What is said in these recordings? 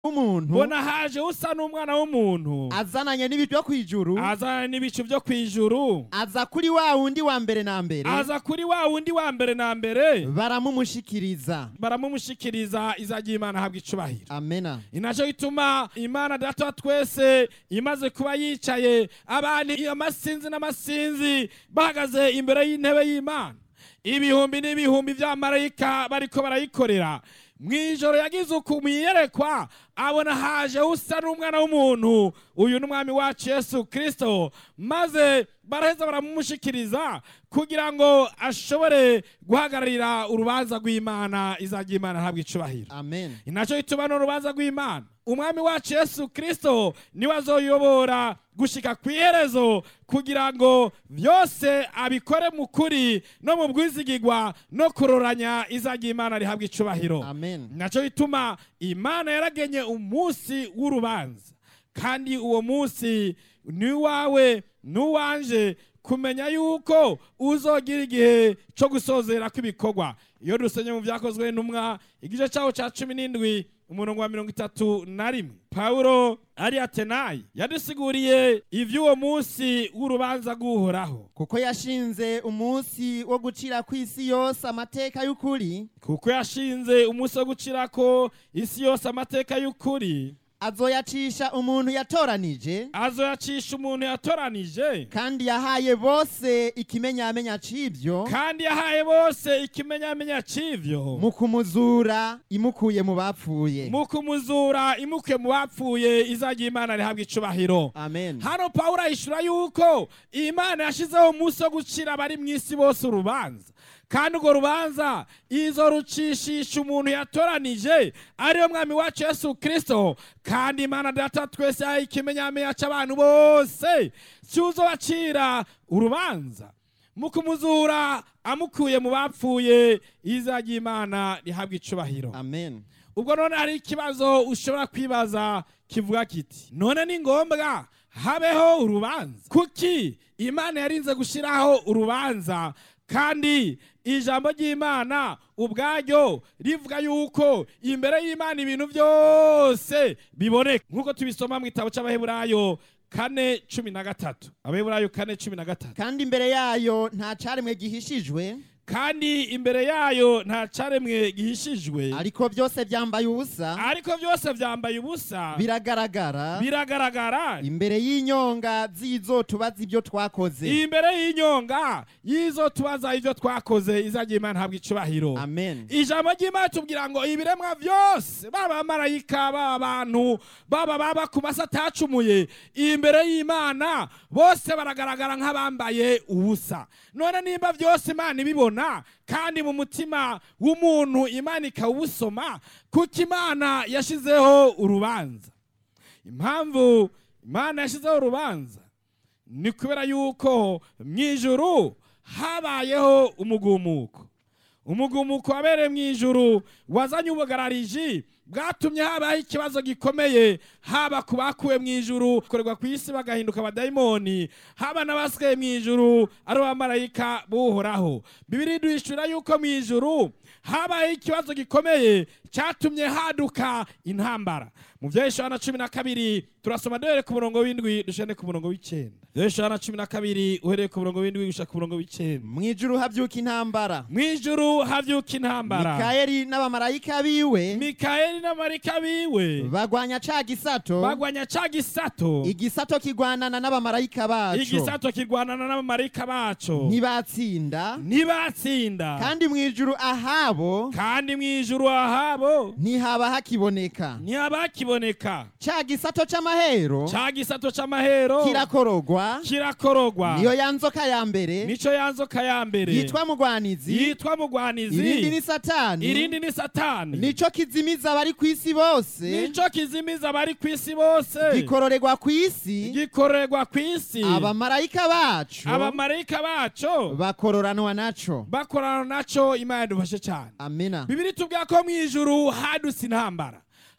w'umuntu mbona haje usa n'umwana w'umuntu azananye n'ibintu byo kw'ijuru azana n'ibicu byo ku ijuru aza kuri wa wundi wa mbere na mbere aza kuri wa wundi wa mbere na mbere baramumushikiriza baramumushikiriza izajya imana ahabwa icubahiro amena inaco gituma imana data wa twese imaze kuba yicaye abantu amasinzi n'amasinzi bahagaze imbere y'intebe y'imana ibihumbi n'ibihumbi by'amarayika bariko barayikorera mu ijoro yagize uku mwiyerekwa abona haje usa n'umwana w'umuntu uyu ni umwami wacu yesu kirisito maze baraheza baramumushikiriza kugira ngo ashobore guhagararira urubanza rw'imana izajya imana ahabwa icubahiro amen inaco gituma n'urubanza rw'imana umwami wacu yesu kirisito niwe azoyobora gushika ku iherezo kugira ngo byose abikore mu kuri no mu bwizigigwa no kuroranya izajya imana rihabwa icubahiro amen naco gituma imana yaragenye umunsi w'urubanza kandi uwo munsi ni wawe n'uwanje kumenya yuko uzogira igihe cyo gusozera kw'ibikorwa iyo dusenye mu byakozwe n'umwa igice cyawo cya cumi n'indwi umurongo wa mirongo itatu na rimwe pawulo ari atenayi yadusiguriye iby'uwo munsi w'urubanza rw'uhoraho kuko yashinze umunsi wo gucira ku isi yose amateka y'ukuri kuko yashinze umunsi wo gucirako isi yose amateka y'ukuri azoyacisha umuntu yatoranije azoyacisha umuntu yatoranije kandi yahaye bose ikimenyamenya c'ivyo kandi yahaye bose ikimenyamenya c'ivyo mu kumuzura imukuye mu bapfuye mu kumuzura imuke mu bapfuye izajya imana rihabwa icubahiro amen hano pawulo ahishura yuko imana yashizeho umunsi wo gucira abari mu isi bose urubanza kandi urwo rubanza izo rucishisha umuntu yatoranije ariyo mwami wacu yesu kirisito kandi imana data twese yahaye ikimenyamenya c'abantu bose cyuzobacira urubanza mu kumuzura amukuye mu bapfuye izajya imana rihabwa icubahiro amen ubwo none hari ikibazo ushobora kwibaza kivuga kiti none ni ngombwa habeho urubanza kuki imana yarinze gushyiraho urubanza kandi ijambo ry'imana ubwaryo rivuga yuko imbere y'imana ibintu byose biboneka nk'uko tubisoma mu gitabo cy'abaheburayo kane cumi na gatatu abaheburayo kane cumi na gatatu kandi imbere yayo nta caremwe gihishijwe kandi imbere yayo nta caremwe gihishijwe ariko byose byambaye ubusa ariko byose byambaye ubusa biragaragara biragaragara imbere y'inyonga z'izo tubaza ibyo twakoze imbere y'inyonga y'izo tubaza ibyo twakoze izajya imana habwa icubahiro amen ijambo ry'imana tubwira ngo ibiremwa byose baba abamarayika baba abantu baba baba ku masi atacumuye imbere y'imana bose baragaragara nk'abambaye ubusa none nimba byose imana ibibona kandi mu mutima w'umuntu imana ikawusoma kuko imana yashyizeho urubanza impamvu imana yashyizeho urubanza ni kubera yuko mu ijuru habayeho umugumuko umugumuko wabereye mu ijuru wazanye ubugarariji bwatumye habaho ikibazo gikomeye haba ku bakuwe mu ijuru korerwa ku isi bagahinduka abadayimoni haba n'abasigaye mu ijuru ari abamarayika buhoraho bibiri duhishura yuko mu ijuru habayeho ikibazo gikomeye cyatumye haduka intambara mu bya Yohana cumi na kabiri turasoma duhereye ku murongo w'indwi dushane ku murongo w'icyenda Yohana cumi na kabiri uhereye ku murongo w'indwi gushaka ku murongo w'icyenda mu ijuru habyuka intambara mu ijuru havyuka intambara mikayeli n'abamarayika biwe mikayeli n'amarika biwe bagwanya ca gisato bagwanya ca gisato igisato kigwanana n'abamarayika baco igisato kirwanana n'abamarayika baco ntibatsinda ntibatsinda kandi mu ijuru ahabo kandi mu ijuru ahabo ntihaba hakiboneka ntihaba-kiboneka ca gisato c'amahero ca gisato c'amahero kirakorogwa kirakorogwa niyo ya nzoka ya mbere nico ya nzoka ya mbere yitwa mugwanizi yitwa mugwanizi irindi ni satani irindi ni satani nico kizimiza abari ku isi bose nico kizimiza abari ku isi bose gikororerwa ku isi gikorerwa ku isi abamarayika bacu abamarayika baco bakororanwa naco bakorana naco imana yadufashe cyane amina bibiri tubwira ko mu ijuru hadutse intambara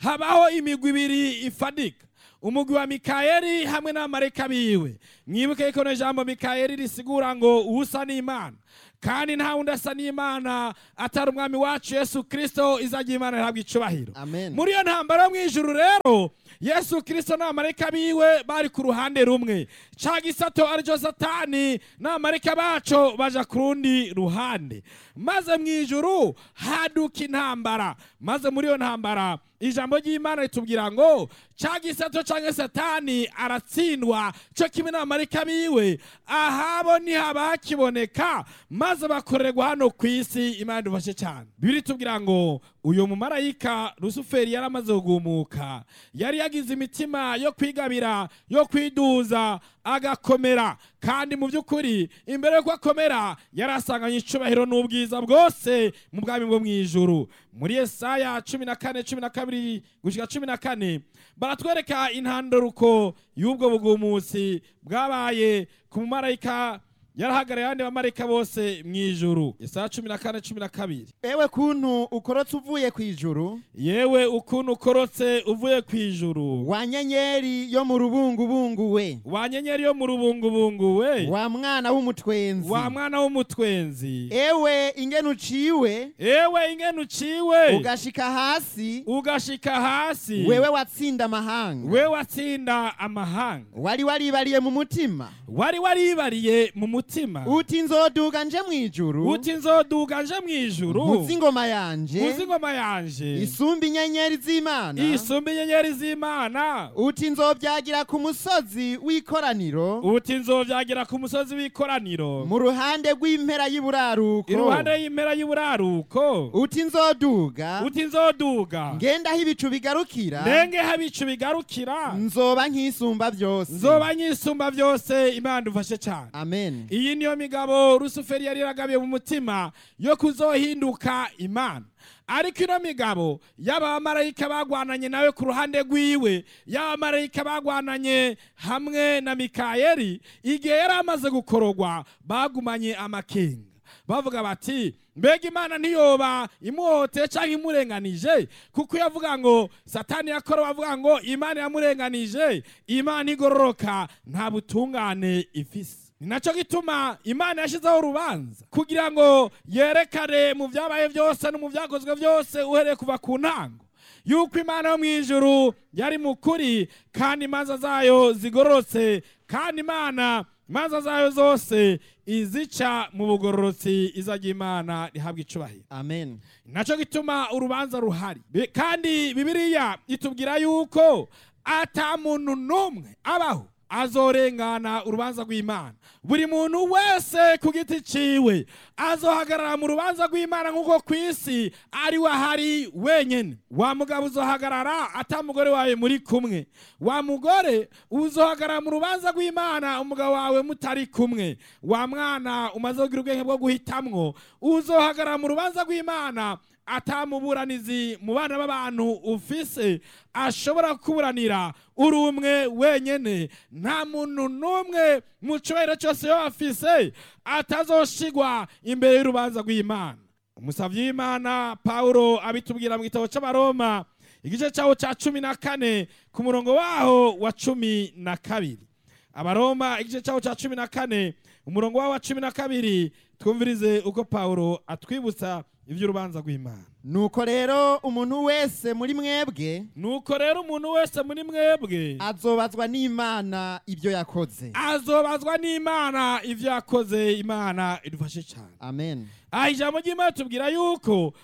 habaho imigwi ibiri ifadika umugwi wa mikayeli hamwe n'abamarayika biwe mwibuke yuko no jambo mikayeli risigura ngo uwusa n'imana kandi nta wundi asa n'imana atari umwami wacu yesu kirisito izajya imana ihabwa icubahiro amen muri iyo ntambaro yo mu ijuru rero yesu kirisito n'abamarayika biwe bari ku ruhande rumwe ca gisato aricyo satani n'abamarayika baco baja ku rundi ruhande maze mu ijuru haduka intambara maze muri iyo ntambara ijambo ry'imana ritubwira ngo ca gisato canke satani aratsindwa co kimwe n'abamarayika biwe ahabo ntihaba hakiboneka maze bakorerwa hano ku isi imana idufashe cyane bibiri tubwira ngo uyu mumarayika rusuferi yari amaze kugumuka yari yagize imitima yo kwigabira yo kwiduza agakomera kandi mu by'ukuri imbere yuko akomera yari asanganye icubahiro n'ubwiza bwose mu bwami bwo mu ijuru muri yesaya cumi na kane cumi na kabiri gushyika cumi na kane baratwereka intandaruko y'ubwo bugumusi bwabaye ku mumarayika yarahagarariye abandi bamarayika bose mu ijuru yesaya cumi na kane cumi na kabiri ewe kuntu ukorotse uvuye ku ijuru yewe ukuntu ukorotse uvuye ku ijuru wa nyenyeri yo mu rubungubungu we wa nyenyeri yo mu rubungubungu we wa mwana w'umutwenzi wa mwana w'umutwenzi ewe ingene uciwe ewe ingene uciwe ugashika hasi ugashika hasi wewe watsinda amahanga we watsinda amahanga wari waribariye mu mutima wari waribariye mu mutima uti nzoduga nje mu ijuru uti nzoduga nje mu ijuru nkuzi ingoma yanje uzi ingoma yanje isumba inyenyeri z'imana isumba inyenyeri z'imana uti nzobyagira ku musozi w'ikoraniro uti nzovyagira ku musozi w'ikoraniro mu ruhande rw'impera y'iburaruko iruhande y'impera y'uburaruko uti nzoduga uti nzoduga ngenda aho ibicu bigarukira ndenge habicu bigarukira nzoba nk'isumba byose nzoba nyisumba byose imana dufashe cyane amen iyi niyo migabo rusuferi yari yaragabiye mu mutima yo kuzohinduka imana ariko ino migabo y'abamarayika bagwananye nawe ku ruhande rwiwe y'abamarayika bagwananye hamwe na mikayeli igihe yari amaze gukorogwa bagumanye amakenga bavuga bati mbega imana ntiyoba imuhoteye cyangwa imurenganije kuko yavuga ngo satani yakora bavuga ngo imana yamurenganije imana igororoka nta butungane ifise ni nacyo gituma imana yashyizeho urubanza kugira ngo yerekane mu byabaye byose no mu byakozwe byose uhereye kuva ku ntango yuko imana yo mu ijuru yari mu kuri kandi imanza zayo zigororotse kandi imana imanza zayo zose izica mu bugororotsi izajya imana rihabwa icubahiro amen nacyo gituma urubanza ruhari Bi- kandi bibiliya itubwira yuko ata muntu n'umwe abaho azorengana urubanza rw'imana buri muntu wese ku giti ciwe azohagarara mu rubanza rw'imana nk'uko ku isi ari we ahari wenyine wa mugabo uzohagarara ata mugore wawe muri kumwe wa mugore uzohagarara mu rubanza rw'imana umugabo wawe mutari kumwe wa mwana umaze kugira ubwenge bwo guhitamwo uzohagarara mu rubanza rw'imana atamuburanizi mu bana b'abantu ufise ashobora kuburanira uri umwe wenyene nta muntu n'umwe mu cyubahiro cyose yo afise atazoshigwa imbere y'urubanza rw'imana umusavyi w'imana pawulo abitubwira mu gitabo cy'abaroma igice cyawo cya cumi na kane ku murongo waho wa cumi na kabiri abaroma igice cyawo cya cumi na kane umurongo wawo wa cumi na kabiri twumvirize uko pawulo atwibutsa iby'urubanza rw'imana nuko rero umuntu wese muri mwebwe nuko rero umuntu wese muri mwebwe azobazwa n'imana ibyo yakoze azobazwa n'imana ibyo yakoze imana idufashe cyane amen aha ijambo ry'imana tubwira yuko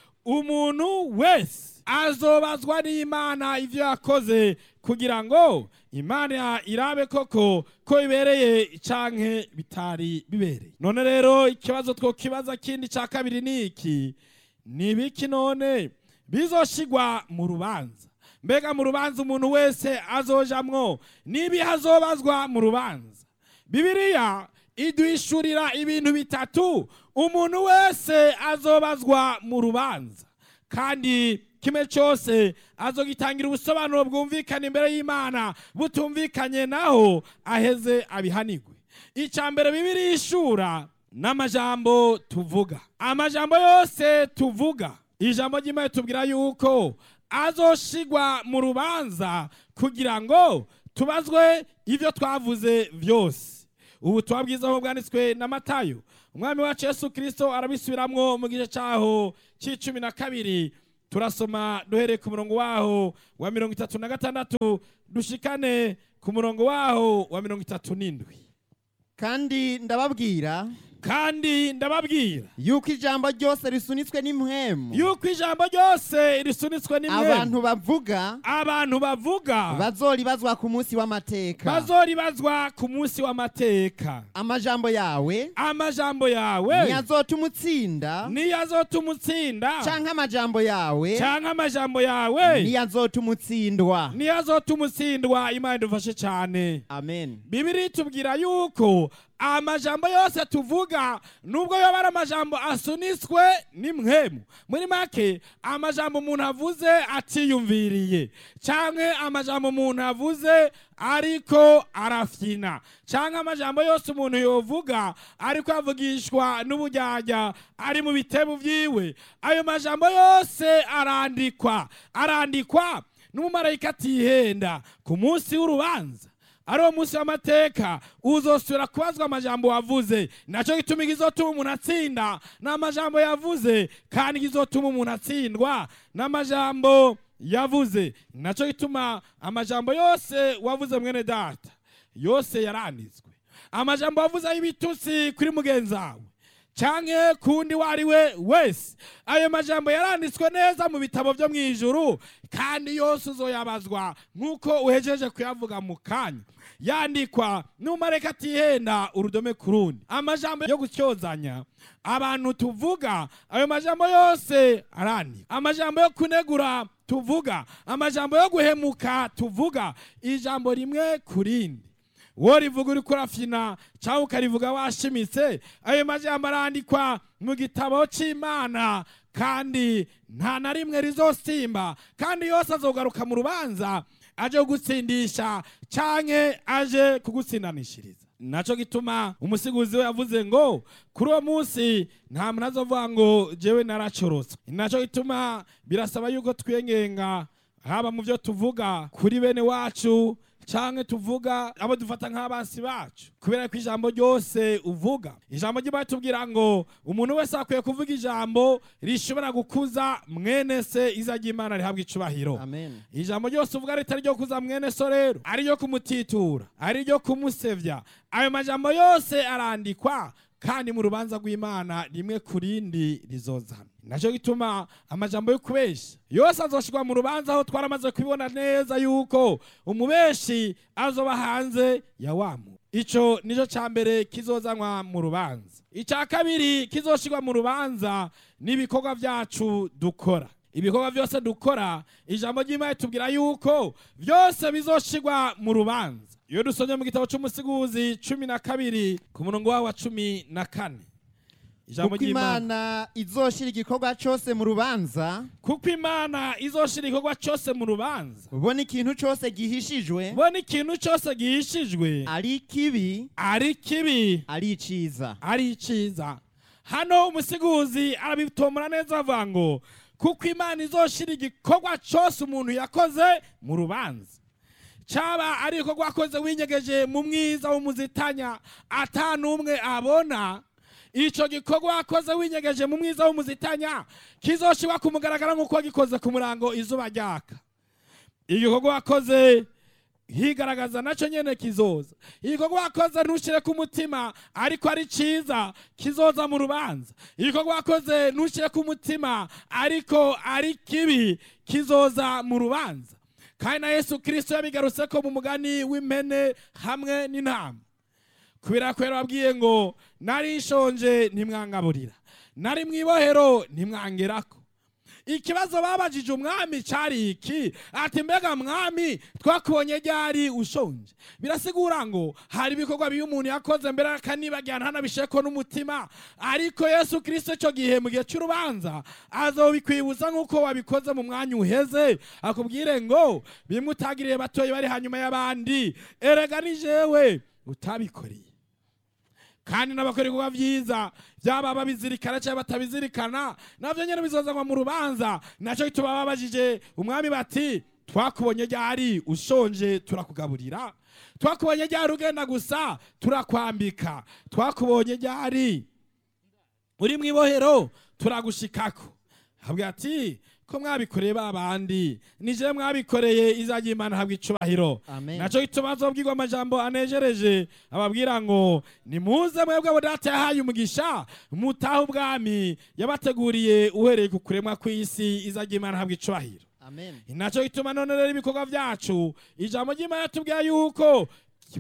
umuntu wese azobazwa n'imana ibyo yakoze kugira ngo imana irabe koko ko bibereye canke bitari bibereye none rero ikibazo twokibaza kindi cya kabiri ni iki ni ibiki none bizoshigwa mu rubanza mbega mu rubanza umuntu wese azojamwo n'ibihe azobazwa mu rubanza bibiliya iduhishurira ibintu bitatu umuntu wese azobazwa mu rubanza kandi kimwe cyose azogitangira ubusobanuro bwumvikana imbere y'imana butumvikanye naho aheze abihanigwe icya mbere bibiri ishura n'amajambo tuvuga amajambo yose tuvuga ijambo ry'imana tubwira yuko azoshigwa mu rubanza kugira ngo tubazwe ibyo twavuze byose ubu tuba bwiza aho bwanditswe na matayo umwami wacu yesu kirisito arabisubiramwo mu gice cyaho cy'icumi na kabiri turasoma duhereye ku murongo waho wa mirongo itatu na gatandatu dushikane ku murongo waho wa mirongo itatu n'indwi kandi ndababwira kandi ndababwira yuko ijambo ryose risunitswe n'impwemu yuko ijambo ryose risunitswe n'imwe abantu bavuga abantu bavuga bazoribazwa ku munsi w'amateka bazoribazwa ku munsi w'amateka amajambo yawe amajambo yawe ntiyazotuma utsinda niyo azotuma utsinda canke amajambo yawe cyangwa amajambo yawe ntiyazotuma utsindwa niyo azotuma utsindwa imana idufashe cyane amen bibiri itubwira yuko amajambo yose tuvuga nubwo yoba ari amajambo asunitswe n'imwemu muri make amajambo umuntu avuze atiyumviriye cyangwa amajambo umuntu avuze ariko arafyina cyangwa amajambo yose umuntu yovuga ariko avugishwa n'ubujyajya ari mu bitebo byiwe ayo majambo yose arandikwa arandikwa n'umumarayika atihenda ku munsi w'urubanza ari wo munsi w'amateka uzosubira kubazwa amajambo wavuze nacyo gituma igizotuma umuntu atsinda ni amajambo yavuze kandi igizotuma umuntu atsindwa ni amajambo yavuze nacyo gituma amajambo yose wavuze mwene data yose yaranditswe amajambo wavuze y'ibitutsi kuri mugenzi wawe cyangwa kundi uwo ari we wese ayo majambo yaranditswe neza mu bitabo byo mu ijuru kandi yose uzoyabazwa nk'uko uhejeje kuyavuga mu kanya yandikwa n'umareka atihenda urudome ku rundi amajambo yo gutyozanya abantu tuvuga ayo majambo yose arandikwa amajambo yo kunegura tuvuga amajambo yo guhemuka tuvuga ijambo rimwe ku rindi wowe rivuga uri kurafyina cyangwa ukarivuga washimitse ayo majambo arandikwa mu gitabo cy'imana kandi nta na rimwe rizosimba kandi yose azogaruka mu rubanza aje kugutsindisha canke aje kugutsindanishiriza naco gituma umusiguzi we yavuze ngo kuri uwo munsi nta muntu azovuga ngo jewe naracorotse naco gituma birasaba yuko twiyengenga haba mu byo tuvuga kuri bene wacu canke tuvuga abo dufata nk'abansi bacu kubera ko ijambo ryose uvuga ijambo ry'imana tubwira ngo umuntu wese akwiye kuvuga ijambo rishobora gukuza mwene se iza ry'imana rihabwa icubahiro amen ijambo ryose uvuga ritari ryo kuza mwene so rero ari ryo kumutitura ari ryo kumusevya ayo majambo yose arandikwa kandi mu rubanza rw'imana rimwe ku rindi rizozana nacyo gituma amajambo yo kubesha yose azoshirwa mu rubanza aho twaramaze kubibona neza yuko umubeshi azoba hanze ya wamu ico nico ca mbere kizozanwa mu rubanza icya kabiri kizoshirwa mu rubanza n'ibikorwa byacu dukora ibikorwa byose dukora ijambo ry'imana tubwira yuko byose bizoshirwa mu rubanza iyo dusomye mu gitabo cy'umusiguzi cumi na kabiri ku murongo wawo wa cumi na kane ijambo kuko ry'imana imana izoshira igikorwa cyose mu rubanza kuko imana izoshira igikorwa cyose mu rubanza ubona ikintu cyose gihishijwe ubona ikintu cyose gihishijwe ari kibi ari kibi ari iciza ari iciza hano umusiguzi arabitomora neza avuga ngo kuko imana izoshira igikorwa cyose umuntu yakoze mu rubanza cyaba ari igikorwa wakoze winyegeje mu mwiza w'umuzitanya ata n'umwe abona icyo gikorwa wakoze winyegeje mu mwiza w'umuzitanya kizoshirwa ku mugaragaro nk'uko wagikoze ku murango izuba ryaka igikorwa wakoze higaragaza nacyo nyene kizoza igikorwa wakoze ntushyire ku mutima ariko ari cyiza kizoza mu rubanza igikorwa wakoze ntushyire ku mutima ariko ari kibi kizoza mu rubanza kandi na yesu kirisito yabigarutse ko mu mugani w'impene hamwe n'intama kubera ko yarababwiye ngo nari nshonje ntimwangaburira nari mu ibohero ntimwangerako ikibazo babajije umwami cyari iki ati mbega mwami twakubonye ryari ushonje birasigura ngo hari ibikorwa bibi umuntu yakoze mbere akanibagira ntanabisheko n'umutima ariko yesu kirisito icyo gihe mu gihe cy'urubanza azobikwibuza nk'uko wabikoze mu mwanya uheze akubwire ngo bimwe utagiriye batoye bari hanyuma y'abandi erega ni jewe utabikoreye kandi n'abakora ibikorwa vyiza byaba babizirikana cyangwa batabizirikana navyo nyene bizozanwa mu rubanza naco gituma babajije umwami bati twakubonye ryari ushonje turakugaburira twakubonye ryari ugenda gusa turakwambika twakubonye ryari uri mu ibohero turagushikako habwa ati ko mwabikoreye ba bandi nije mwabikoreye izajya imana habwa icubahiro Amen. naco gituma azobwirwa amajambo anejereje ababwira ngo nimuze mwebwe abo data yahaye umugisha mutahe ubwami yabateguriye uhereye ku kuremwa kw'isi izajya imana habwa icubahiro amen naco gituma none rero ibikorwa vyacu ijambo ry'imana yatubwiye yuko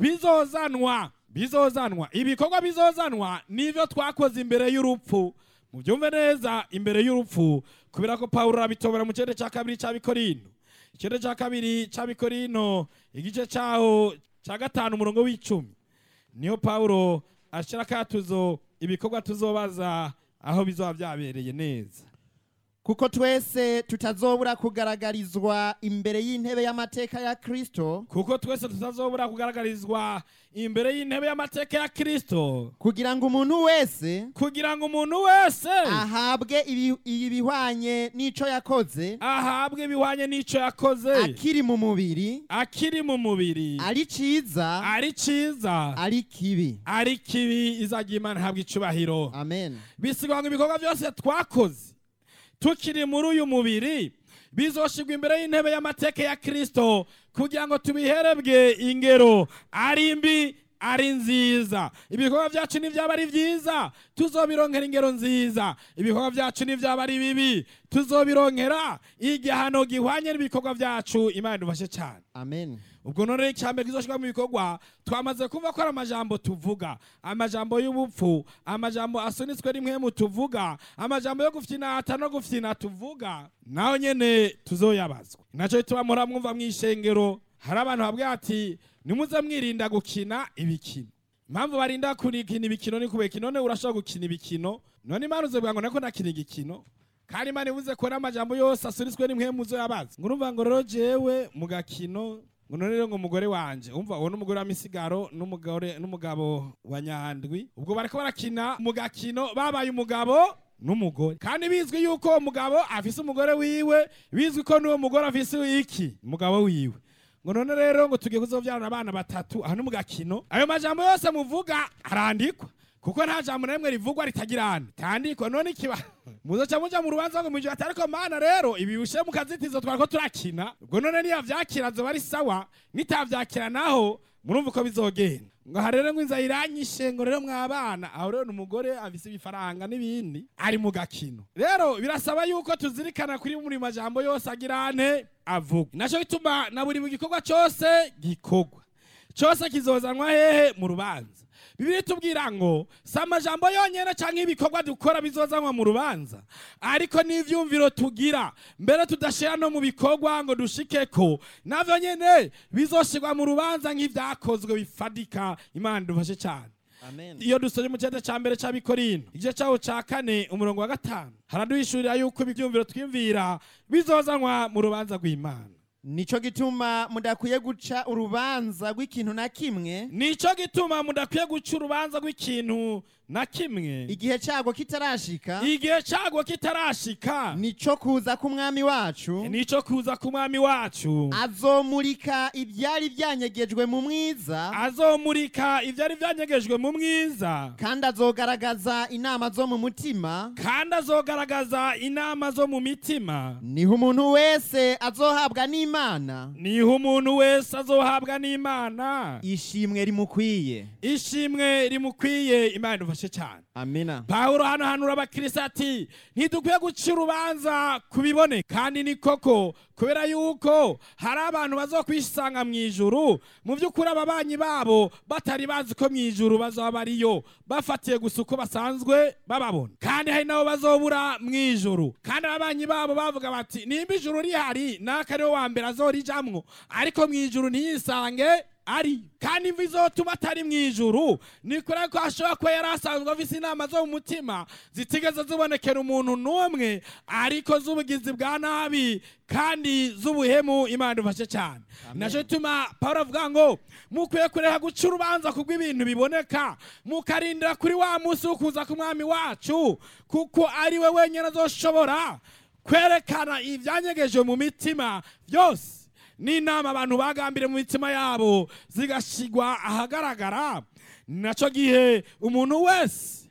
bizozanwa bizozanwa ibikorwa bizozanwa nivyo twakoze imbere y'urupfu mubyumve neza imbere y'urupfu kubera ko pawulo arabitobora mu kirere cya kabiri cy'abikorino ikirere cya kabiri cy'abikorino igice cyaho cya gatanu umurongo w'icumi niyo pawulo ashyira akatuzo ibikorwa tuzobaza aho bizoba byabereye neza kuko twese tutazobura kugaragarizwa imbere y'intebe y'amateka ya kristo kuko twese tutazobura kugaragarizwa imbere y'intebe y'amateka ya kristo kugira ngo umuntu wese kugira ngo umuntu wese ahabwe ibi- ibihwanye n'ico yakoze ahabwe ibihwanye n'ico yakoze akiri mu mubiri akiri mu mubiri ari ciza ari ciza ari kibi ari kibi izajya imana ihabwa icubahiro amen bisigwa ngo ibikorwa byose twakoze tukiri muri uyu mubiri bizoshigwa imbere y'intebe y'amateka ya kristo kugira ngo tubiherebwe ingero ari mbi ari nziza ibikorwa byacu nibyaba ari byiza tuzobironkera ingero nziza ibikorwa byacu nibyaba ari bibi tuzobironkera igihano gihwanye n'ibikorwa byacu imana idufashe cyane amen ubwo none icyambere kizoshirwa mu bikorwa twamaze kumva ko ari amajambo tuvuga amajambo y'ubupfu amajambo asunitswe rimwe mu tuvuga amajambo yo gufyinata no gufyina tuvuga naho nyene tuzoyabazwa naco bituma muhora mwumva mw'ishengero hari abantu babwira ati nimuze mwirinda gukina ibikino impamvu barinda kurikina ibikino ni kubeka none urashobora gukina ibikino none imana uzovuga ngo nako nakina igikino kandi imana ivuze ko n'amajambo yose asunitswe rimwe muzo yabaza ngo urumva ngo rero jewe mu gakino ngo none rero ngo umugore wanje umva uwo n'umugore wa misigaro n'umugore n'umugabo wa nyandwi ubwo bariko barakina mu gakino babaye umugabo n'umugore kandi bizwi yuko uwo mugabo afise umugore wiwe bizwi ko n'uwo mugore afise iki umugabo wiwe ngo none rero ngo tugiye kuzovyarana abana batatu aha ni mu gakino ayo majambo yose muvuga arandikwa kuko nta jambo na rimwe rivugwa ritagira tandikwa none ikiba muzoca muja mu rubanza ngo mwijwe atariko mana rero ibi bishe mu kazitizo twariko turakina ubwo none niya vyakira zoba ari sawa nitavyakira naho murumva uko bizogenda ngo aha rero ngo inzara iranyishe ngo rero mwabana aho rero ni umugore afise ibifaranga n'ibindi ari mu gakino rero birasaba yuko tuzirikana kuri buri majambo yose agira ane avuga naco gituma na buri gikorwa cose gikorwa cyose kizozanwa hehe mu rubanza bibiri tubwira ngo si amajambo yonyine cyangwa ibikorwa dukora bizozanwa mu rubanza ariko n'ivyumviro tugira mbere tudashira no mu bikorwa ngo dushike ko navyo nyene bizoshirwa mu rubanza nk'ivyakozwe bifadika imana dufashe cyane amen iyo dusoje mu cyenda cya mbere cy'abikorino igice cyaho cya kane umurongo wa gatanu haraduhishurira yuko ibyumviro twiyumvira bizozanwa mu rubanza rw'imana nico gituma mudakwiye guca urubanza rw'ikintu na kimwe nico gituma mudakwiye guca urubanza rw'ikintu na kimwe igihe cyago kitarashika igihe cyago kitarashika nico kuza k'umwami wacu nico kuza ku mwami wacu azomurika ibyari byanyegejwe mu mwiza azomurika ibyari byanyegejwe mu mwiza kandi azogaragaza inama zo mu mutima kandi azogaragaza inama zo mu mitima niho umuntu wese azohabwa n'imana niho umuntu wese azohabwa n'imana ishimwe rimukwiye ishimwe rimukwiye imana idufashe cyane amina pawulo hano hanura abakirisi ati ntidukwiye guca urubanza ku bibone kandi ni koko kubera yuko hari abantu bazokwisanga mu ijuru mu by'ukuri ababanyi babo batari bazi ko mu ijuru bazaba bariyo bafatiye gusa uko basanzwe bababona kandi hari nabo bazobura mu ijuru kandi ababanyi babo bavuga bati nimba ijuru rihari naka ariwe wa mbere azorijamwo ariko mu ijuru ntiyisange ari kandi imvi izotuma atari mu ijuru ni kure ko ashobora kuba yari asanzwe afise inama zo mu mutima zitigeze zibonekera umuntu n'umwe ariko z'ubugizi bwa nabi kandi z'ubuhemu imana idufashe cyane nacyo gituma pawulo avuga ngo mukwiye kureka guca urubanza kubwo ibintu biboneka mukarindira kuri wa munsi wo kuza k'umwami wacu kuko ari we wenyine azoshobora kwerekana ibyanyegeje mu mitima byose n'inama abantu bagambire mu mitima yabo zigashyirwa ahagaragara nacyo gihe umuntu wese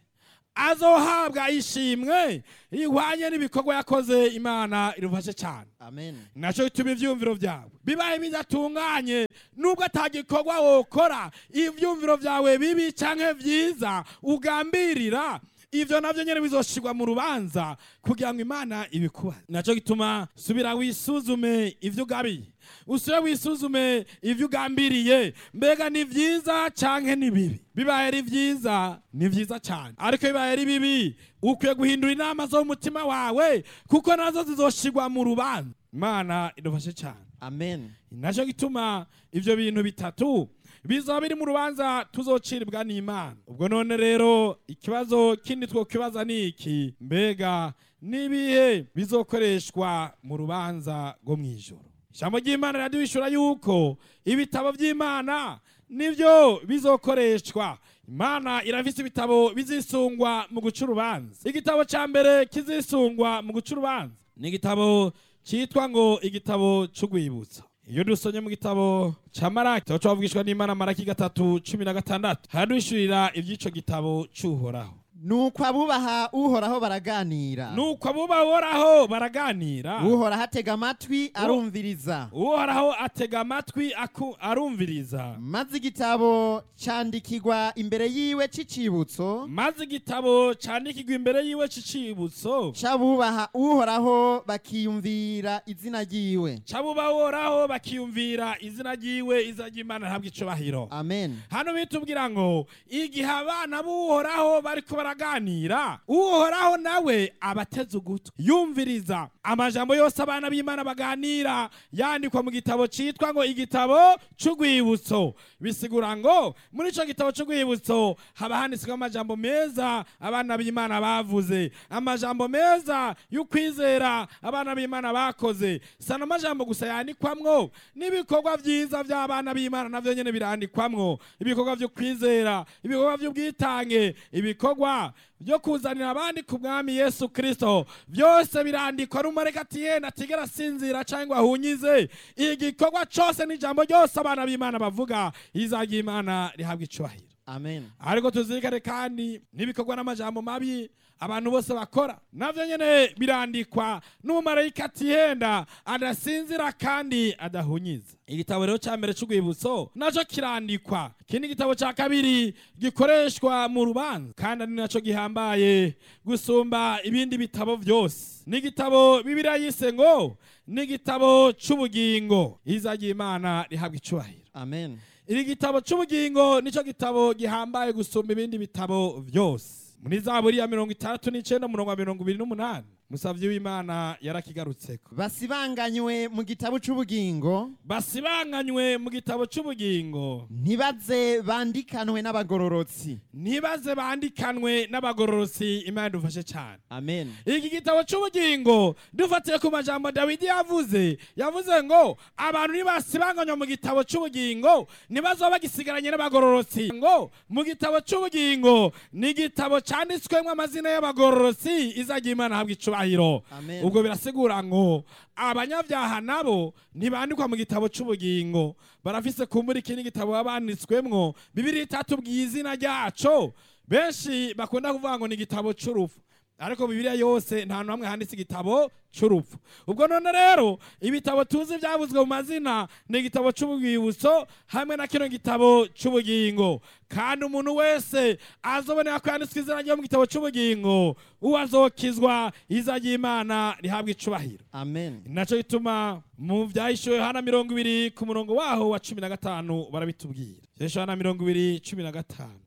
azohabwa ishimwe rihwanye n'ibikorwa yakoze imana irufashe cyane amen nacyo gituma ibyumviro byawe bibaye bidatunganye nubwo atagikorwa wokora ibyumviro byawe bibi cyangwa byiza ugambirira ibyo nabyo nyine bizoshirwa mu rubanza kugira ngo imana ibikubaze nacyo gituma subira wisuzume ibyo ugabiye usubire wisuzume ibyo ugambiriye mbega ni byiza cyangwa ni bibi bibaye ari byiza ni byiza cyane ariko bibaye ari bibi ukwiye guhindura inama zo mu mutima wawe kuko nazo zizoshirwa mu rubanza imana idufashe cyane amen nacyo gituma ibyo bintu bitatu bizaba biri mu rubanza tuzociribwa n'imana ubwo none rero ikibazo kindi twokibaza ni iki mbega n'ibihe bizokoreshwa mu rubanza rwo mu ijoro ijambo ry'imana riraduhishura yuko ibitabo by'imana nibyo bizokoreshwa imana irafise ibitabo bizisungwa mu guca urubanza igitabo cya mbere kizisungwa mu guca urubanza ni igitabo cyitwa ngo igitabo cy'urwibutso iyo dusomye mu gitabo cya maraki tuba twavugishwa n'imana maraki gatatu cumi na gatandatu haraduhishurira iby'ico gitabo cy'uhoraho nuko abubaha uhoraho baraganira nuko abubahoraho baraganira uhoraho atega amatwi arumviriza uhoraho atega amatwi aku- arumviriza maze igitabo cyandikirwa imbere yiwe cy'icibutso maze igitabo cyandikirwa imbere yiwe cy'icibutso c'abubaha uhoraho bakiyumvira izina ryiwe c'abubahoraho bakiyumvira izina ryiwe izina ry'imana ntabwo icubahiro amen hano bitubwira ngo igihe abana b'uhoraho bariko baraganira uhoraho nawe abateze ugutwi yumviriza amajambo yose abana b'imana baganira yandikwa mu gitabo cyitwa ngo igitabo c'urwibutso bisigura ngo muri ico gitabo c'urwibutso haba handitsweho amajambo meza abana b'imana bavuze amajambo meza y'ukwizera abana b'imana bakoze sana amajambo gusa yandikwamwo n'ibikorwa byiza by'abana b'imana navyo nyene birandikwamwo ibikorwa vyo kwizera ibikorwa vy'ubwitange ibikorwa byo kuzanira abandi ku mwami yesu kirisito byose birandikwa n'umureka ati yenda atigera asinzira cyangwa ahunyize igikorwa cyose n'ijambo ryose abana b'imana bavuga izajya imana rihabwa icubahiro amen ariko tuzirikane kandi n'ibikorwa n'amajambo mabi abantu bose bakora navyo nyene birandikwa n'umumarayika atihenda adasinzira kandi adahunyiza igitabo rero cya mbere c'urwibutso naco kirandikwa ikindi gitabo cya kabiri gikoreshwa mu rubanza kandi ari naco gihambaye gusumba ibindi bitabo vyose n'igitabo bibiliya yise ngo n'igitabo c'ubugingo izajya imana rihabwa icubahiro amen iri gitabo c'ubugingo nico gitabo gihambaye gusumba ibindi bitabo vyose muri zaburi ya mirongo itandatu n'icenda umurongo wa mirongo ibiri n'umunani musavyi w'imana yarakigarutseko basibanganywe mu gitabo c'ubugingo basibanganywe mu gitabo c'ubugingo ntibaze bandikanwe n'abagororotsi ntibaze bandikanwe n'abagororosi imana idufashe cyane amen iki gitabo c'ubugingo dufatiye ku majambo dawidi yavuze yavuze ngo abantu nibasibanganywa mu gitabo c'ubugingo ntibazoba bagisigaranye n'abagororotsi ngo mu gitabo c'ubugingo ni igitabo canditswemwo amazina y'abagororotsi izajya imana habwa icubahiro Amen. ubwo birasigura ngo abanyabyaha nabo ntibandikwa mu gitabo c'ubugingo barafise kumbura ikindi gitabo baba banditswemwo bibiri itatubwiye izina ryaco benshi bakunda kuvuga ngo ni igitabo c'urupfu ariko bibiliya yose nta hantu hamwe handitse igitabo c'urupfu ubwo none rero ibitabo tuzi byavuzwe mu mazina ni igitabo c'ubwibutso hamwe na kino gitabo c'ubugingo kandi umuntu wese azobonera ko yanditswe izina ryo mu gitabo c'ubugingo uwo azokizwa iza ry'imana rihabwa icubahiro amen naco gituma mu vyahishuwe hana mirongo ibiri ku murongo waho wa cumi na gatanu barabitubwira vyahishuwe hana mirongo ibiri cumi na gatanu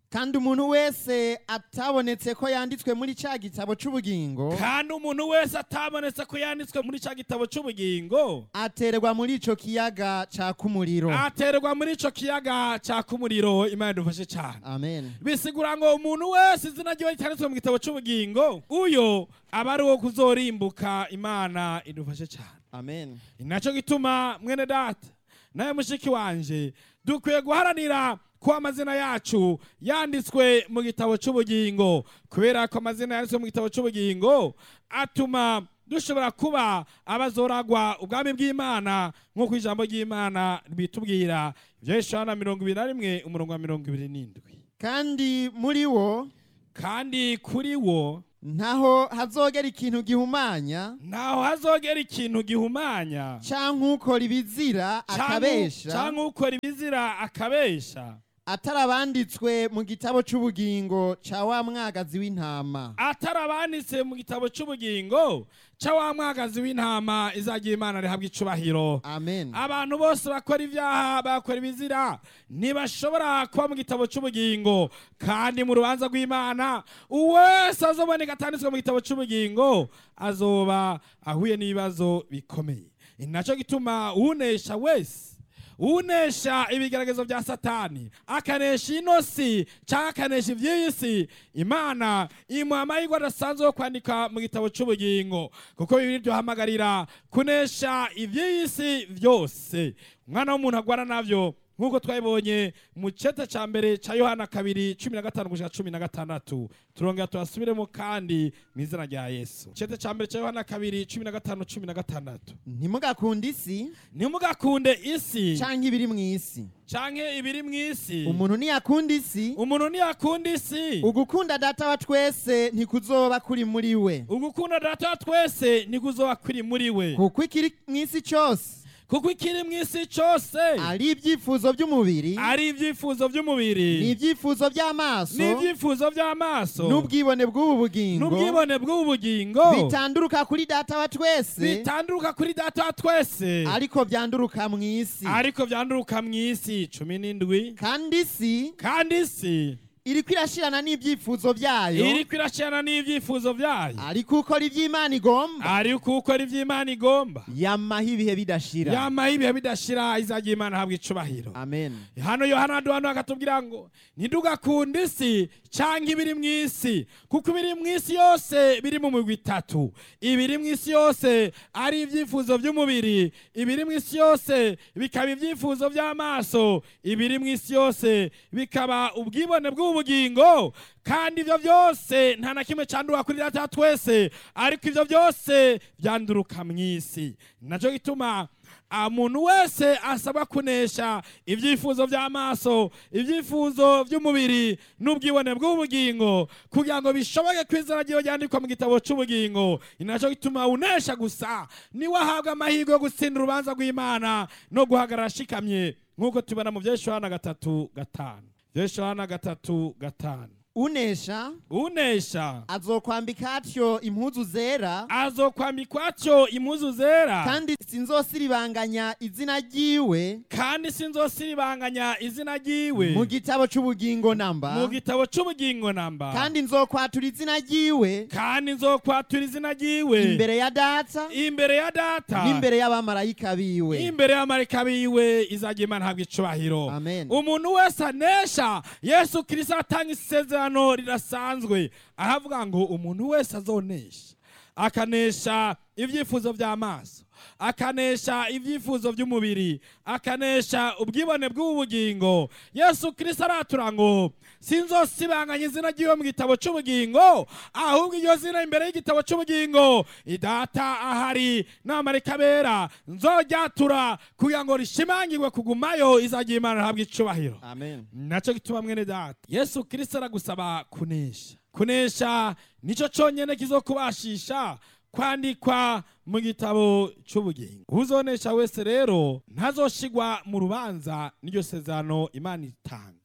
kandi umuntu wese atabonetse ko yanditswe muri cya gitabo cy'ubugingo kandi umuntu wese atabonetse ko yanditswe muri cya gitabo cy'ubugingo aterwa muri icyo kiyaga cyaka umuriro aterwa muri ico kiyaga caka umuriro imana idufashe cyane amen bisigura ngo umuntu wese izina ryiwe ryanditswe mu gitabo cy'ubugingo uyo aba ari uwo kuzorimbuka imana idufashe cyane amen ni nacyo gituma mwene data nawe mushiki wanje dukwiye guharanira ko amazina yacu yanditswe mu gitabo cy'ubugingo kubera ko amazina yanditswe mu gitabo cy'ubugingo atuma dushobora kuba abazoragwa ubwami bw'imana nk'uko ijambo ry'imana bitubwira ibyo Yohana mirongo ibiri na rimwe umurongo wa mirongo ibiri n'indwi kandi muri wo kandi kuri wo ntaho hazogera ikintu gihumanya ntaho hazogera ikintu gihumanya cyangwa ukora ibizira akabesha cyangwa ukora ibizira akabesha atarabanditswe mu gitabo cy'ubugingo cya wa mwagazi w'intama atarabanditse mu gitabo cy'ubugingo cya wa mwagazi w'intama izagira imana rihabwa icubahiro amen abantu bose bakora ibyaha bakora ibizira ntibashobora kuba mu gitabo cy'ubugingo kandi mu rubanza rw'imana uwese azoboneka atanditswe mu gitabo cy'ubugingo azoba ahuye n'ibibazo bikomeye ni nacyo gituma unesha wese unesha ibigeragezo bya satani akanesha ino si cyangwa akanesha iby'iyi si imana imuha amahirwe adasanzwe yo kwandika mu gitabo cy'ubugingo kuko bibiri duhamagarira kunesha iby'iyi si byose umwana w'umuntu agwara nabyo nk'uko twabibonye mu cyeta cya mbere cya yohana kabiri cumi na gatanu gushika cumi na gatandatu turongera tuhasubiremo kandi mu izina rya yesu icyeta cya mbere cya yohana kabiri cumi na gatanu cumi na gatandatu ntimugakunde isi ntimugakunde isi cyangwa ibiri mu isi canke ibiri mu isi umuntu ntiyakunda isi umuntu ntiyakunda isi ugukunda data wa twese ntikuzoba kuri muri we ugukunda data wa twese nikuzoba kuri muri we kuko ikiri mu isi cyose kuko ikiri mu isi cyose ari ibyifuzo by'umubiri ari ibyifuzo by'umubiri n'ibyifuzo by'amaso n'ibyifuzo by'amaso n'ubwibone bw'ubu bugingo n'ubwibone bw'ubu bugingo bitanduruka kuri data wa twese bitanduruka kuri data wa twese ariko byanduruka mu isi ariko byanduruka mu isi cumi n'indwi kandi isi kandi isi iriko irashirana n'ibyifuzo byayo iriko irashirana n'ibyifuzo byayo ariko ukora iby'imana igomba ariko ukora iby'imana igomba yamaho ibihe bidashira yamaho ibihe bidashira izagira imana habwa icubahiro amen hano yohana aduhano akatubwira ngo ntidugakunde isi cyangwa ibiri mu isi kuko ibiri mu isi yose biri mu migwi itatu ibiri mu isi yose ari ibyifuzo by'umubiri ibiri mu isi yose bikaba ibyifuzo by'amaso ibiri mu isi yose bikaba ubwibone bw'ubugingo kandi ibyo byose nta na kimwe cyanduka kuri data wa twese ariko ibyo byose byanduruka mu isi nacyo gituma umuntu wese asabwa kunesha ibyifuzo by'amaso ibyifuzo by'umubiri n'ubwibone bw'ubugingo kugira ngo bishoboke ko izina ryiwe ryandikwa mu gitabo cy'ubugingo ni nacyo gituma unesha gusa niwe ahabwa amahirwe yo gutsinda urubanza rw'imana no guhagarara ashikamye nk'uko tubona mu byeshuhana gatatu gatanu byeshuhana gatatu gatanu unesha unesha azokwambika atyo impuzu zera azokwambikwa atyo impuzu zera kandi sinzosiribanganya izina ryiwe kandi sinzosiribanganya izina ryiwe mu gitabo cy'ubugingo namba mu gitabo cy'ubugingo namba kandi nzokwatura izina ryiwe kandi nzokwatura izina ryiwe imbere ya data imbere ya data n'imbere y'abamarayika biwe imbere y'amarika biwe izagira imana habwa icubahiro Amen. umuntu wese anesha yesu kirisito atanga isezerano rirasanzwe ahavuga ngo umuntu wese azonesha akanesha ibyifuzo by'amaso akanesha ibyifuzo by'umubiri akanesha ubwibone bw'ubugingo yesu kirisito aratura ngo sinzosibanganya izina ry'iwe mu gitabo cy'ubugingo ahubwo iryo zina imbere y'igitabo cy'ubugingo idata ahari n'amarika bera nzojyatura kugira ngo rishimangirwe kugumayo izagira imana ihabwa icubahiro amen nacyo gituma mwene data yesu kirisito aragusaba kunesha kunesha nicyo cyonyine kizokubashisha kwandikwa mu gitabo cy'ubugingo uzonesha wese rero ntazoshigwa mu rubanza n'iryo sezerano imana itanga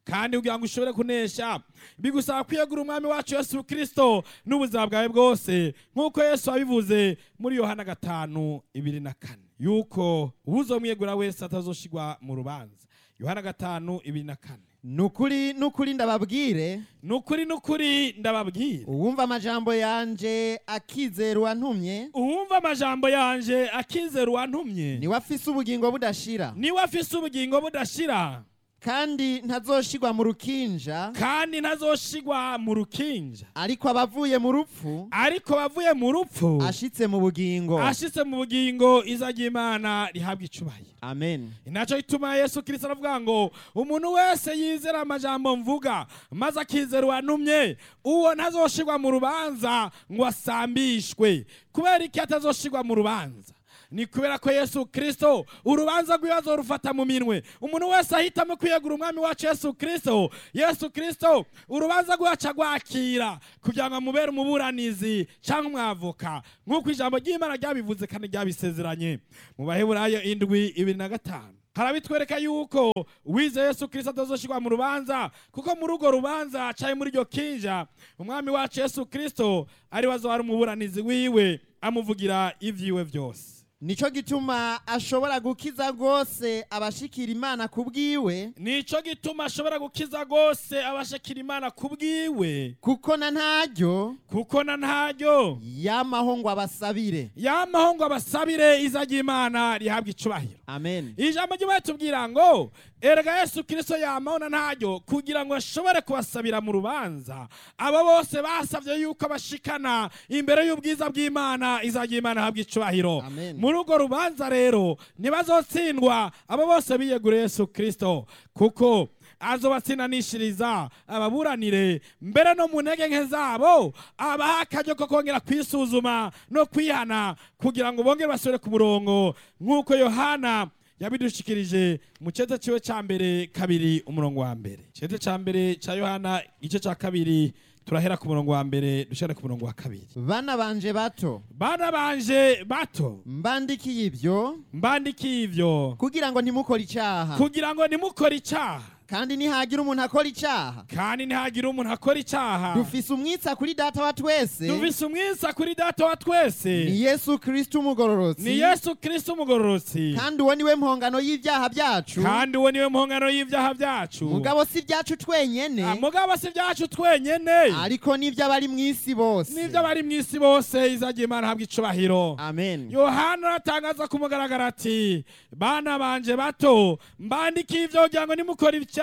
kandi kugira ngo ushobore kunesha bigusaba kwiyegura umwami wacu yesu kirisito n'ubuzima bwawe bwose nk'uko yesu wabivuze muri yohana gatanu ibiri na kane yuko uwuzomwiyegura wese atazoshigwa mu rubanza yohana gatanu ibiri na kane nukuri nukuri ndababwire ni ukuri ni ukuri ndababwira uwumva amajambo yanje akizera uwantumye uwumva amajambo yanje akizera uwantumye niwe afise ubugingo budashira niwe afise ubugingo budashira kandi ntazoshigwa mu rukinja kandi ntazoshigwa mu rukinja ariko abavuye mu rupfu ariko bavuye mu rupfu ashitse mu bugingo ashitse mu bugingo iza ry'imana rihabwa icubahiro amen inaco gituma yesu kirisito aravuga ngo umuntu wese yizera amajambo mvuga maze akizera uwantumye uwo ntazoshigwa mu rubanza ngo asambishwe kubera iki atazoshigwa mu rubanza ni kubera ko yesu kirisito urubanza rw'ibibazo rufata mu minwe umuntu wese ahitamo kwiyegura umwami wacu yesu kirisito yesu kirisito urubanza rwacu agwakira kugira ngo amubere umuburanizi cyangwa umwavoka nk'uko ijambo ry'imana ryabivuze kandi ryabisezeranye mu baheburayo indwi ibiri na gatanu harabitwereka yuko wize yesu kirisito atazoshirwa mu rubanza kuko muri urwo rubanza caye muri iryo kinja umwami wacu yesu kirisito ari we azoba ari umuburanizi wiwe amuvugira ivyiwe vyose nico gituma ashobora gukiza rwose abashikira imana ku bwiwe nico gituma ashobora gukiza rwose abashakira imana ku bwiwe kuko na ntaryo kuko na ntaryo yamaho ngo abasabire yamaho ngo abasabire iza ry'imana rihabwa icubahiro amen ijambo ry'imana tubwira ngo erega yesu kirisito yamaho na ntaryo kugira ngo ashobore kubasabira mu rubanza abo bose basabye yuko bashikana imbere y'ubwiza bw'imana iza ry'imana rihabwa icubahiro Amen. muri urwo rubanza rero ntibazotsindwa abo bose biyeguriye yesu kirisito kuko azobatsindanishiriza ababuranire mbere no mu ntege nke zabo abaha akaryo ko kongera kwisuzuma no kwihana kugira ngo bongere basubire ku murongo nk'uko yohana yabidushikirije mu cete ciwe ca mbere kabiri umurongo wa mbere cete ca mbere ca yohana igice ca kabiri turahera ku murongo wa mbere dushare ku murongo wa kabiri bana banje bato bana banje bato mbandikiye ibyo mbandikiye ivyo kugira ngo ntimukore icyaha kugira ngo nimukore icaha kandi nihagira umuntu akora icyaha kandi ntihagire umuntu akora icaha dufise umwitsa kuri data wa twese dufise umwisa kuri data wa twese ni yesu kristo umugororotsi ni yesu kristo umugororotsi kandi uwo niwe mpongano y'ibyaha byacu kandi uwo niwe mpongano y'ivyaha vyacu mugabo si ibyacu twenyene Ah, mugabo si vyacu twenyene ariko n'iby'abari mu isi bose n'ivyo abari mw'isi bose izagira imana habwa icubahiro amen yohana aratangaza ku mugaragaro ati bana banje bato mbandikiye ivyo kugira ngo nimukora icyaha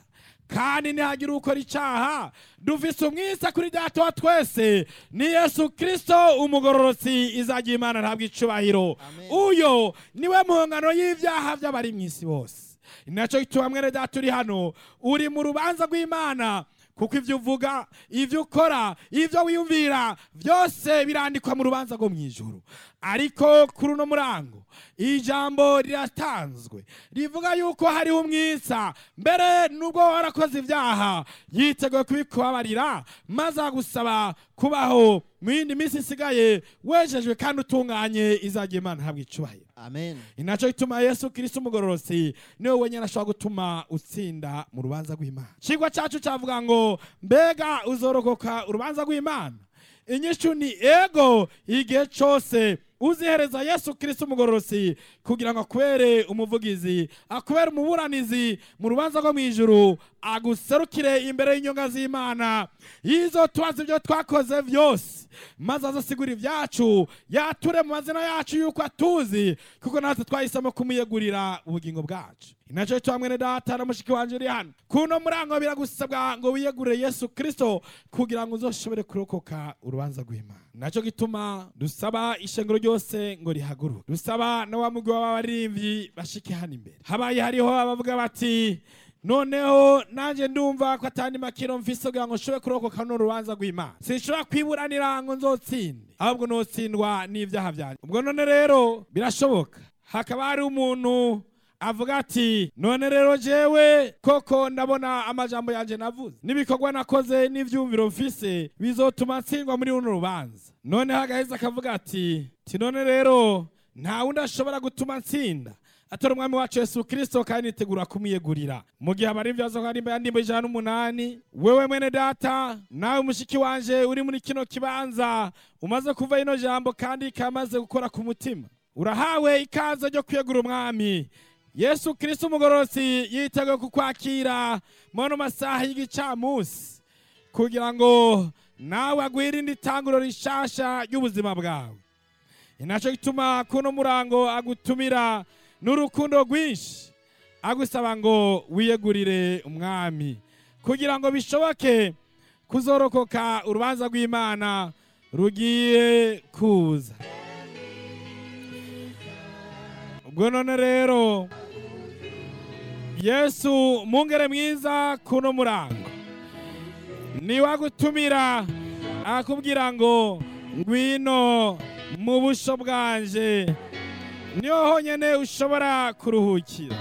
kandi ntihagire ukora icyaha dufise umwisa kuri data wa twese ni yesu kristo umugororotsi izagira imana ntabwo icubahiro Amen. uyo niwe mpongano y'ivyaha vy'abari mw'isi bose ninaco gituma mwene data uri hano uri mu rubanza rw'imana kuko ivyo uvuga ivyo ukora ivyo wiyumvira vyose birandikwa mu rubanza rwo mw'ijuru ariko kuri uno murango ijambo riratanzwe rivuga yuko hariho umwitsa mbere nubwo warakoze ibyaha yiteguye kubikubabarira maze agusaba kubaho mu yindi minsi isigaye wejejwe kandi utunganye izagira imana habwa icubahiro amen inaco gituma yesu kristo umugororosi niwe wenyine ashobora gutuma utsinda mu rubanza rw'imana cigwa cacu cavuga ngo mbega uzorokoka urubanza rw'imana inyishu ni ego igihe cose uzihereza yesu kristo umugororosi kugira ngo akubere umuvugizi akubere umuburanizi mu rubanza rwo mw'ijuru aguserukire imbere y'inyonga z'imana yizo tubaza ibyo twakoze vyose maze azasigura ibyacu yature mu mazina yacu yuko atuzi kuko natwe twahisemo kumuyegurira ubugingo bwacu inaco cyo mwene data na mushiki wanje uri hano kuno murango biragusabwa ngo wiyegurire yesu kristo kugira ngo uzoshobore kurokoka urubanza rw'imana naco gituma dusaba ishengero ryose ngo rihaguruke dusaba na wa mugwi w'abaririmbyi bashike hano imbere habaye hariho abavuga bati noneho nanjye ndumva ko atandi makiro mfise kugira ngo nshobore kurokoka no rubanza rw'imana sinshobora kwiburanira ngo nzotsinde ahubwo notsindwa n'ivyaha vyanjye ubwo none rero birashoboka hakaba hari umuntu avuga ati none rero jewe koko ndabona amajambo yanje navuze n'ibikorwa nakoze n'ivyumviro mfise bizotuma ntsindwa muri runo rubanza noneho agaheza akavuga ati ti none rero nta wundi ashobora gutuma ntsinda atora umwami wacu yesu kirisito kandi nitegura kumwiyegurira mu gihe abari ibyo bazoka nimba yandimba ijana n'umunani wewe mwene data nawe mushiki wanje uri muri kino kibanza umaze kuva ino jambo kandi kamaze gukora ku mutima urahawe ikaze ryo kwiyegura umwami yesu kirisito umugororotsi yiteguye kukwakira mono masaha y'igicamunsi kugira ngo nawe agwirinde itanguro rishasha ry'ubuzima bwawe inaco gituma kuno murango agutumira n'urukundo rwinshi agusaba ngo wiyegurire umwami kugira ngo bishoboke kuzorokoka urubanza rw'imana rugiye kuza ubwo none rero yesu mungere mwiza kuno murango niwagutumira akubwira ngo ngwino mu busho bwanje niho honyine ushobora kuruhukira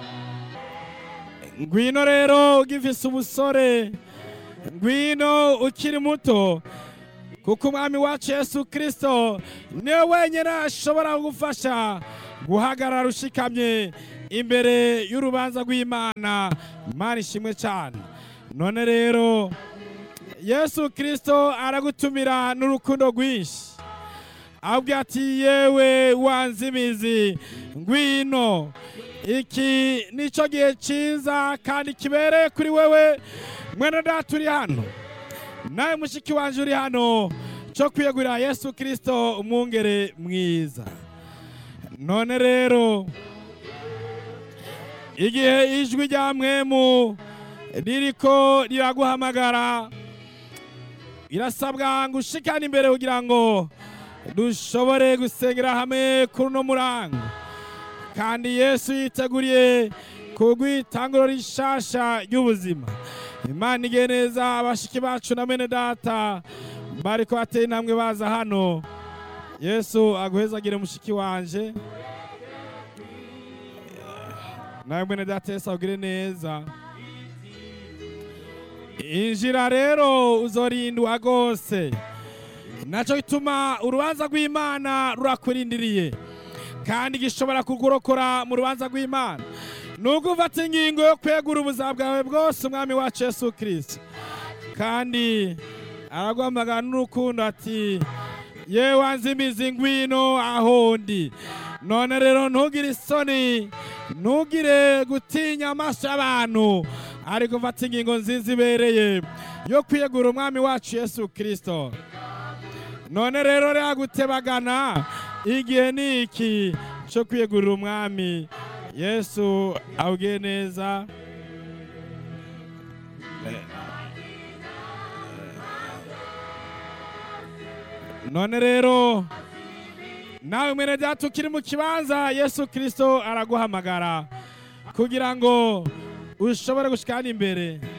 ngwino rero ugifise ubusore ngwino ukiri muto kuko umwami wacu yesu kirisito niwe wenyine ashobora kugufasha guhagarara ushikamye imbere y'urubanza rw'imana imana ishimwe cyane none rero yesu kirisito aragutumira n'urukundo rwinshi ahubwo ati yewe wanze imizi ngwino iki nicyo gihe cyiza kandi kibereye kuri wewe mwene data uri hano nawe mushiki wanje uri hano cyo kwiyegurira yesu kirisito umwungere mwiza none rero igihe ijwi rya mwemu ririko riraguhamagara irasabwa ngo ushikane imbere kugira ngo dushobore gusengera hamwe kuri uno murango kandi yesu yiteguriye kugwitanguro rishasha ry'ubuzima imana igiye neza abashiki bacu na mene data bariko bateye intambwe baza hano yesu aguhezagire mushiki wanje nawe mwene data yesu agire neza injira rero uzorindwa rwose nacyo gituma urubanza rw'imana rurakurindiriye kandi gishobora kugurokora mu rubanza rw'imana nubwo ufata ingingo yo kwegura ubuzima bwawe bwose umwami wacu yesu kirisito kandi araguhamagara n'urukundo ati yewe wanze imizi ngwino aho ndi none rero ntugire isoni ntugire gutinya amaso y'abantu ariko ufata ingingo nziza ibereye yo kwiyegura umwami wacu yesu kirisito none rero rero gutebagana igihe ni iki cyo kwiyegurira umwami yesu awugiye neza none rero nawe mwene data ukiri mu kibanza yesu kirisito araguhamagara kugira ngo ushobore gushikana imbere